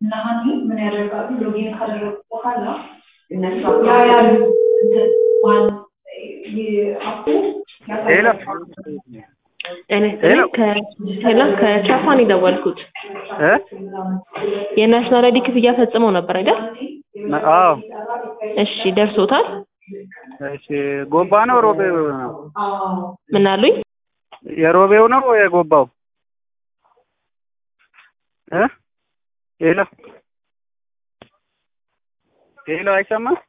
እና ሀኒ ምን ያደርጋሉ? ሎጊን ካደረጉ በኋላ እነሱ ያ ያሉ እንትን ማን አፑ ሄሎ ጤና ይስጥልኝ። ከ- ሄሎ ከቻፓን የደወልኩት እ የናሽናል አይዲ ክፍያ ፈጽመው ነበር አይደል? አዎ እሺ ደርሶታል? እሺ ጎባ ነው ሮቤው ነው ምን አሉኝ? የሮቤው ነው የጎባው እ ሄሎ ሄሎ አይሰማም